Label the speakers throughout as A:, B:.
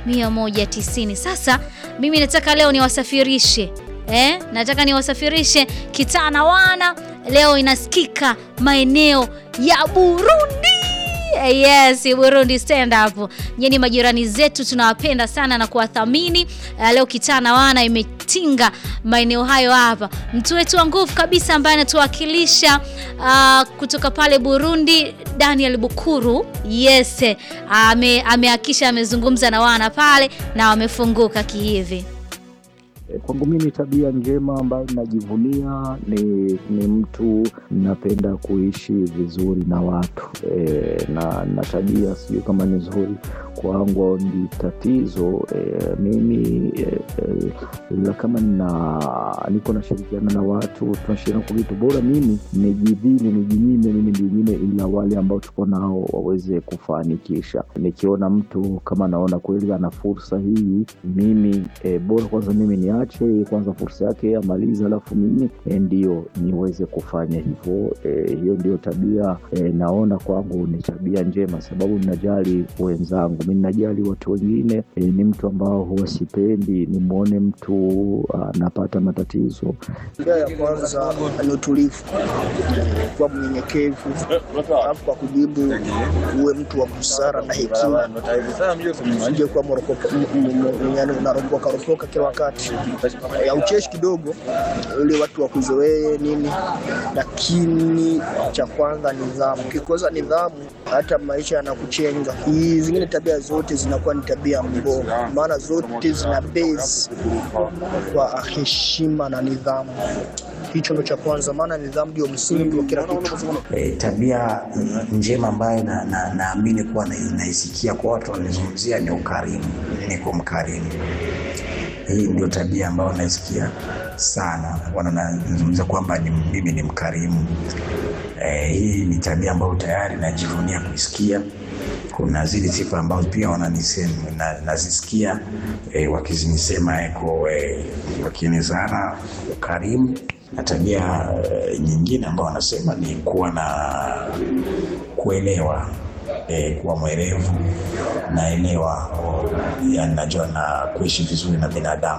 A: 190. Sasa mimi nataka leo niwasafirishe eh, nataka niwasafirishe Kitana Wana. Leo inasikika maeneo ya Burundi. Yes, Burundi stand up. Nyinyi majirani zetu tunawapenda sana na kuwathamini. Uh, leo Kitana Wana imetinga maeneo hayo hapa. Mtu wetu wa nguvu kabisa ambaye anatuwakilisha uh, kutoka pale Burundi, Daniel Bukuru. Yes, ame amehakisha amezungumza na wana pale na wamefunguka kihivi.
B: E, Kwangu mimi tabia njema ambayo najivunia ni, ni mtu napenda kuishi vizuri na watu e, na, na tabia sijui kama ni nzuri kwangu au ni tatizo e, mimi e, e, la kama nina niko nashirikiana na watu tunashirikiana kwa vitu bora, mimi nijidhili nijinyime, mimi nijinyime, ila wale ambao tuko nao waweze kufanikisha. Nikiona mtu kama naona kweli ana fursa hii, mimi e, bora kwanza mimi niache kwanza fursa yake amalize, alafu mimi e, ndio niweze kufanya hivyo. E, hiyo ndio tabia e, naona kwangu ni tabia njema, sababu ninajali wenzangu, mi ninajali watu wengine. E, ni mtu ambao huwa sipendi nimwone mtu anapata matatizo.
C: Tabia ya kwanza ni utulivu, kuwa mnyenyekevu, alafu kwa kujibu uwe mtu wa busara na hekima, usije kuwa morokoka- m- m- m- yaani unaropoka ropoka kila wakati, ya ucheshi kidogo, ili watu wakuzoee nini. Lakini cha kwanza nidhamu, ukikosa nidhamu hata maisha yanakuchenga. Hii zingine tabia zote zinakuwa ni tabia mbovu, maana zote zina base kwa heshima na nidhamu. Hicho ndo cha kwanza, maana nidhamu ndio msingi wa kila kitu.
D: E, tabia njema ambayo naamini na, naamini kuwa na- naisikia kwa watu wanazungumzia ni ukarimu. Niko mkarimu, hii ndio tabia ambayo naisikia sana, wanazungumza kwamba ni, mimi ni mkarimu. E, hii ni tabia ambayo tayari najivunia kuisikia. Kuna zile sifa ambazo pia wananisema na, nazisikia e, wakizinisema eko e, wakinizana ukarimu na tabia e, nyingine ambao wanasema ni kuwa na kuelewa e, kuwa mwerevu naelewa, yani najua na kuishi vizuri na binadamu.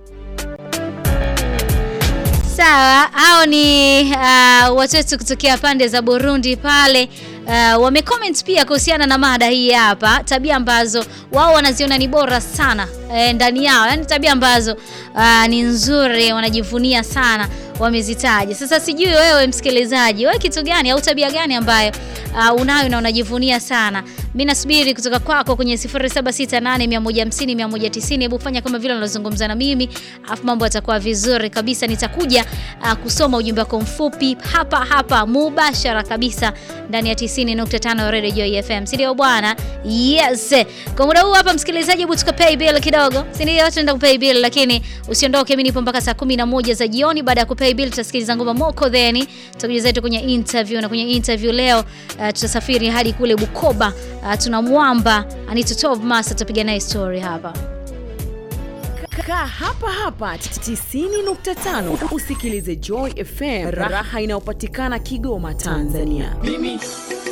A: Sawa, hao ni uh, watu wetu kutokea pande za Burundi pale. Uh, wamecomment pia kuhusiana na mada hii hapa, tabia ambazo wao wanaziona ni bora sana eh, ndani yao, yaani tabia ambazo uh, ni nzuri, wanajivunia sana, wamezitaja. Sasa sijui wewe msikilizaji, wewe kitu gani au tabia gani ambayo uh, unayo na unajivunia sana? Mimi nasubiri kutoka kwako kwenye 0768150190. Hebu fanya kama vile unazungumza na mimi, afu mambo yatakuwa vizuri kabisa. Nitakuja uh, kusoma ujumbe wako mfupi hapa hapa mubashara kabisa ndani ya 90.5 Radio Joy FM, si ndio bwana? Yes. Kwa muda huu hapa msikilizaji, hebu tukapay bill kidogo, si ndio? Tunaenda kupay bill, lakini usiondoke, mimi nipo mpaka saa 11 za jioni. Baada ya kupay bill, tutasikiliza ngoma moko, then tutakuja zetu kwenye interview, na kwenye interview leo uh, tutasafiri hadi kule Bukoba. Uh, tuna mwamba Anita Tovmas atapiga naye story hapa.
E: Kaa hapa hapa 90.5 usikilize Joy FM, raha inayopatikana Kigoma, Tanzania.